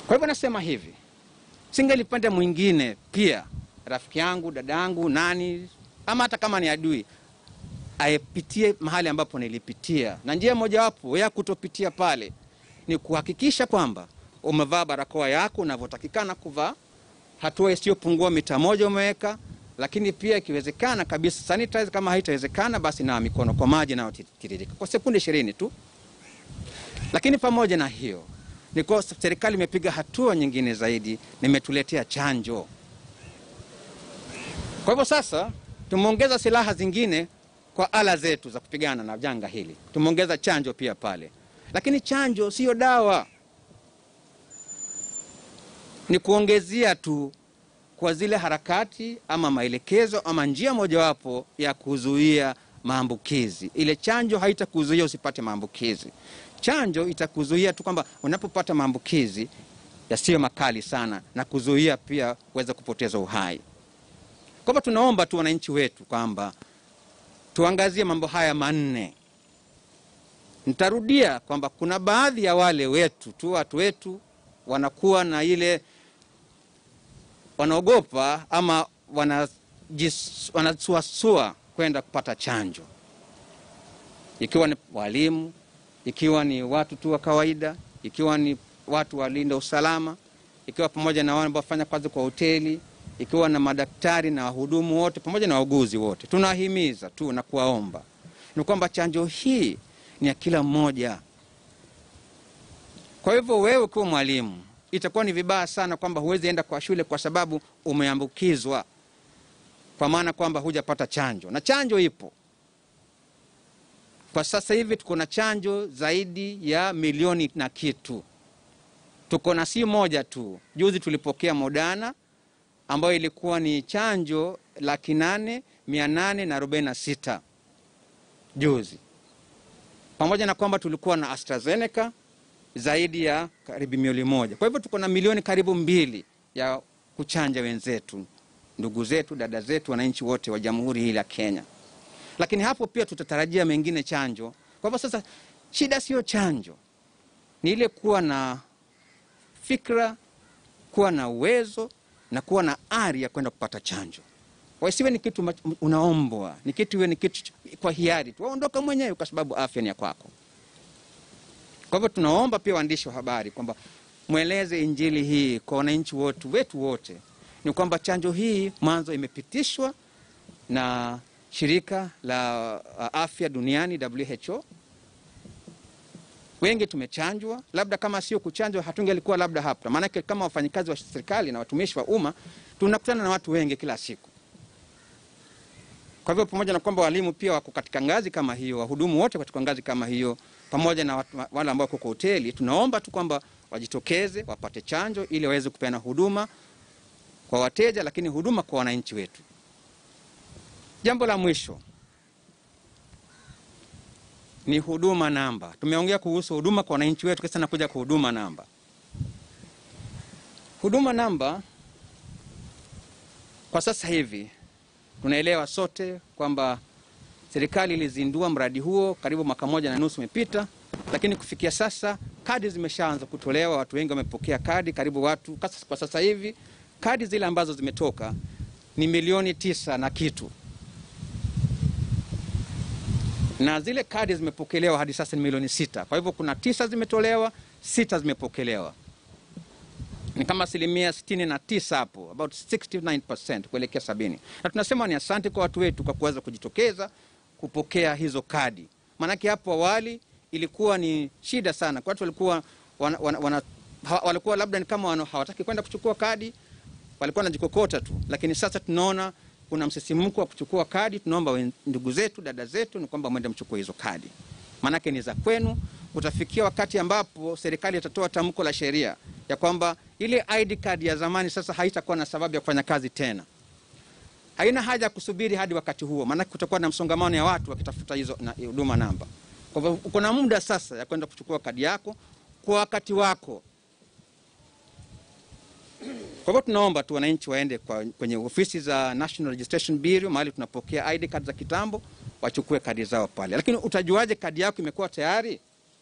Kwa hivyo nasema hivi, singelipenda mwingine pia, rafiki yangu, dada yangu, nani ama hata kama ni adui, aipitie mahali ambapo nilipitia, na njia mojawapo ya kutopitia pale ni kuhakikisha kwamba umevaa barakoa yako unavyotakikana kuvaa, hatua isiyopungua mita moja umeweka, lakini pia ikiwezekana kabisa sanitize. Kama haitawezekana basi nawa mikono kwa maji yanayotiririka kwa sekunde ishirini tu. Lakini pamoja na hiyo ni kwa serikali imepiga hatua nyingine zaidi, nimetuletea chanjo. Kwa hivyo sasa tumeongeza silaha zingine kwa ala zetu za kupigana na janga hili, tumeongeza chanjo pia pale. Lakini chanjo siyo dawa, ni kuongezea tu kwa zile harakati ama maelekezo ama njia mojawapo ya kuzuia maambukizi. Ile chanjo haitakuzuia usipate maambukizi. Chanjo itakuzuia tu kwamba unapopata maambukizi yasiyo makali sana na kuzuia pia uweze kupoteza uhai. Kwa hivyo tunaomba tu wananchi wetu kwamba tuangazie mambo haya manne. Nitarudia kwamba kuna baadhi ya wale wetu tu watu wetu wanakuwa na ile wanaogopa ama wanajis- wanasuasua kwenda kupata chanjo, ikiwa ni walimu, ikiwa ni watu tu wa kawaida, ikiwa ni watu walinda usalama, ikiwa pamoja na wale ambao wafanya kazi kwa hoteli, ikiwa na madaktari na wahudumu wote pamoja na wauguzi wote, tunawahimiza tu na kuwaomba ni kwamba chanjo hii ni ya kila mmoja. Kwa hivyo wewe ukiwa mwalimu, itakuwa ni vibaya sana kwamba huwezi enda kwa shule kwa sababu umeambukizwa, kwa maana kwamba hujapata chanjo, na chanjo ipo kwa sasa hivi. Tuko na chanjo zaidi ya milioni na kitu, tuko na si moja tu. Juzi tulipokea Moderna ambayo ilikuwa ni chanjo laki nane mia nane na arobaini na sita juzi, pamoja na kwamba tulikuwa na AstraZeneca zaidi ya karibu milioni moja. Kwa hivyo tuko na milioni karibu mbili ya kuchanja wenzetu, ndugu zetu, dada zetu, wananchi wote wa jamhuri hii la Kenya. Lakini hapo pia tutatarajia mengine chanjo. Kwa hivyo sasa, shida sio chanjo, ni ile kuwa na fikra, kuwa na uwezo na kuwa na ari ya kwenda kupata chanjo. Wasiwe ni kitu mach- unaombwa, ni kitu iwe ni kitu ch- kwa hiari tu, waondoka mwenyewe kwa sababu afya ni ya kwako. Kwa hivyo tunaomba pia waandishi wa habari kwamba mweleze injili hii kwa wananchi wote wetu wote, ni kwamba chanjo hii mwanzo imepitishwa na shirika la uh, afya duniani WHO. Wengi tumechanjwa, labda kama sio kuchanjwa hatungelikuwa labda hapa, maanake kama wafanyikazi wa serikali na watumishi wa umma tunakutana na watu wengi kila siku. Kwa hivyo pamoja na kwamba walimu pia wako katika ngazi kama hiyo, wahudumu wote katika ngazi kama hiyo, pamoja na watu, wale ambao wako kwa hoteli, tunaomba tu kwamba wajitokeze wapate chanjo ili waweze kupeana huduma kwa wateja, lakini huduma kwa wananchi wetu. Jambo la mwisho ni huduma namba. Tumeongea kuhusu huduma kwa wananchi wetu, kisa nakuja kwa huduma namba. Huduma namba kwa sasa hivi tunaelewa sote kwamba serikali ilizindua mradi huo karibu mwaka moja na nusu umepita, lakini kufikia sasa kadi zimeshaanza kutolewa, watu wengi wamepokea kadi, karibu watu kas- kwa sasa hivi kadi zile ambazo zimetoka ni milioni tisa na kitu, na zile kadi zimepokelewa hadi sasa ni milioni sita. Kwa hivyo kuna tisa zimetolewa, sita zimepokelewa ni kama asilimia 69 hapo, about 69% kuelekea sabini. Na tunasema ni asante kwa watu wetu kwa kuweza kujitokeza kupokea hizo kadi, maanake hapo awali ilikuwa ni shida sana kwa watu walikuwa wana, wana, wana, ha- walikuwa labda ni kama wana, hawataki kwenda kuchukua kadi, walikuwa wanajikokota tu, lakini sasa tunaona kuna msisimko wa kuchukua kadi. Tunaomba wen- ndugu zetu, dada zetu, ni kwamba mwende mchukue hizo kadi, maanake ni za kwenu. Utafikia wakati ambapo serikali itatoa tamko la sheria ya kwamba ile ID card ya zamani sasa haitakuwa na sababu ya kufanya kazi tena. Haina haja ya kusubiri hadi wakati huo, maanake kutakuwa na msongamano ya watu wakitafuta hizo na- huduma namba. Kwa hivyo uko na muda sasa ya kwenda kuchukua kadi yako kwa wakati wako. Kwa hivyo tunaomba tu wananchi waende kwa, kwenye ofisi za National Registration Bureau mahali tunapokea ID card za kitambo, wachukue kadi zao pale. Lakini utajuaje kadi yako imekuwa tayari?